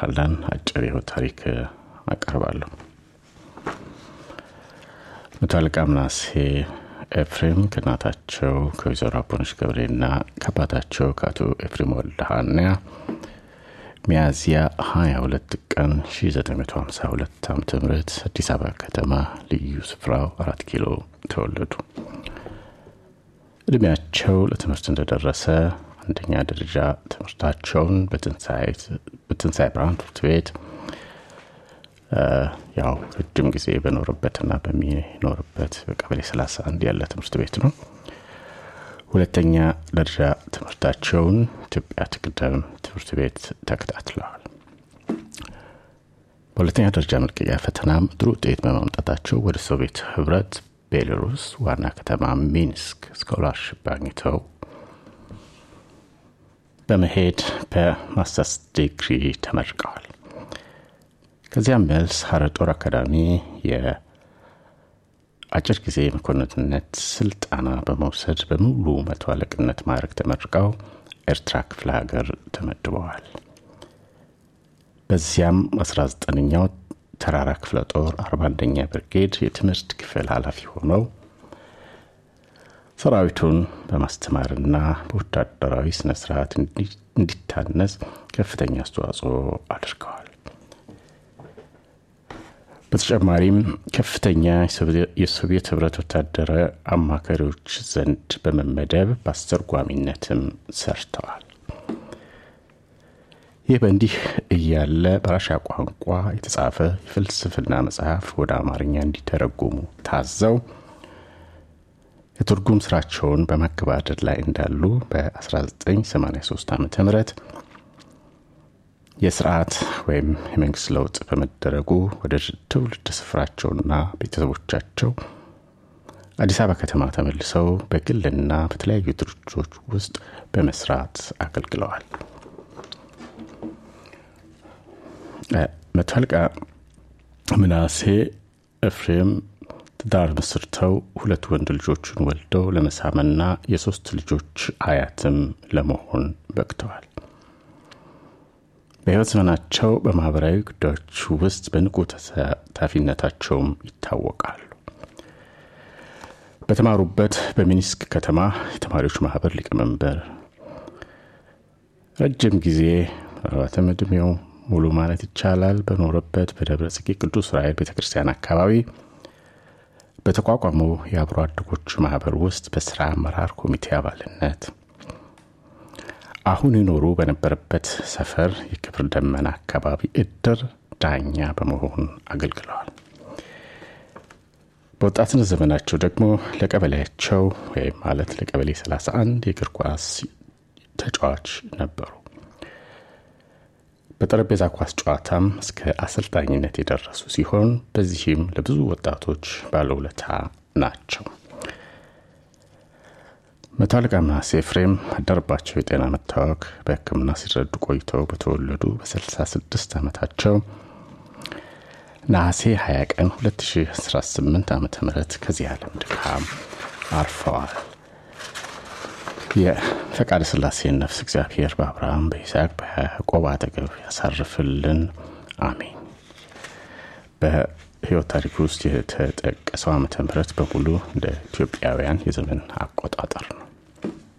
ሀላን አጭር የህይወት ታሪክ አቀርባለሁ። መቶ አለቃ ምናሴ ኤፍሬም ከእናታቸው ከወይዘሮ አቦነሽ ገብሬና ከአባታቸው ከአቶ ኤፍሬም ወልደሃንያ ሚያዝያ 22 ቀን 1952 ዓ ም አዲስ አበባ ከተማ ልዩ ስፍራው አራት ኪሎ ተወለዱ። እድሜያቸው ለትምህርት እንደደረሰ አንደኛ ደረጃ ትምህርታቸውን በትንሣኤ ብርሃን ትምህርት ቤት ያው ረጅም ጊዜ በኖርበትና በሚኖርበት በቀበሌ 31 ያለ ትምህርት ቤት ነው። ሁለተኛ ደረጃ ትምህርታቸውን ኢትዮጵያ ትቅደም ትምህርት ቤት ተከታትለዋል። በሁለተኛ ደረጃ መልቀቂያ ፈተናም ጥሩ ውጤት በማምጣታቸው ወደ ሶቪየት ህብረት ቤላሩስ ዋና ከተማ ሚንስክ ስኮላርሽፕ አግኝተው በመሄድ በማስተርስ ዲግሪ ተመርቀዋል። ከዚያም መልስ ሀረር ጦር አካዳሚ የአጭር ጊዜ መኮንንነት ስልጠና በመውሰድ በሙሉ መቶ አለቅነት ማዕረግ ተመርቀው ኤርትራ ክፍለ ሀገር ተመድበዋል። በዚያም 19ኛው ተራራ ክፍለ ጦር 41ኛ ብርጌድ የትምህርት ክፍል ኃላፊ ሆነው ሰራዊቱን በማስተማርና በወታደራዊ ስነስርዓት እንዲታነጽ ከፍተኛ አስተዋጽኦ አድርገዋል። በተጨማሪም ከፍተኛ የሶቪየት ህብረት ወታደራዊ አማካሪዎች ዘንድ በመመደብ በአስተርጓሚነትም ሰርተዋል። ይህ በእንዲህ እያለ በራሻ ቋንቋ የተጻፈ የፍልስፍና መጽሐፍ ወደ አማርኛ እንዲተረጉሙ ታዘው የትርጉም ስራቸውን በማገባደድ ላይ እንዳሉ በ1983 ዓ ም የስርዓት ወይም የመንግስት ለውጥ በመደረጉ ወደ ትውልድ ስፍራቸውና ቤተሰቦቻቸው አዲስ አበባ ከተማ ተመልሰው በግልና በተለያዩ ድርጅቶች ውስጥ በመስራት አገልግለዋል። መቶ አለቃ ምናሴ ኤፍሬም ትዳር መስርተው ሁለት ወንድ ልጆችን ወልደው ለመሳምና የሶስት ልጆች አያትም ለመሆን በቅተዋል። በሕይወት ዘመናቸው በማህበራዊ ጉዳዮች ውስጥ በንቁ ተሳታፊነታቸውም ይታወቃሉ። በተማሩበት በሚኒስክ ከተማ የተማሪዎች ማህበር ሊቀመንበር ረጅም ጊዜ ምናልባትም እድሜው ሙሉ ማለት ይቻላል በኖረበት በደብረ ጽጌ ቅዱስ ራኤል ቤተ ክርስቲያን አካባቢ በተቋቋመው የአብሮ አደጎች ማህበር ውስጥ በስራ አመራር ኮሚቴ አባልነት አሁን ይኖሩ በነበረበት ሰፈር የክብር ደመና አካባቢ እድር ዳኛ በመሆን አገልግለዋል። በወጣትነት ዘመናቸው ደግሞ ለቀበሌያቸው ወይም ማለት ለቀበሌ 31 የእግር ኳስ ተጫዋች ነበሩ። በጠረጴዛ ኳስ ጨዋታም እስከ አሰልጣኝነት የደረሱ ሲሆን በዚህም ለብዙ ወጣቶች ባለውለታ ናቸው። መቶ አለቃ ምናሴ ኤፍሬም አደረባቸው የጤና መታወክ በሕክምና ሲረዱ ቆይተው በተወለዱ በ66 ዓመታቸው ነሐሴ 20 ቀን 2018 ዓ ም ከዚህ ዓለም ድካም አርፈዋል። የፈቃደ ስላሴን ነፍስ እግዚአብሔር በአብርሃም በይስሐቅ በያዕቆብ አጠገብ ያሳርፍልን፣ አሜን። በህይወት ታሪክ ውስጥ የተጠቀሰው ዓመተ ምህረት በሙሉ እንደ ኢትዮጵያውያን የዘመን አቆጣጠር ነው።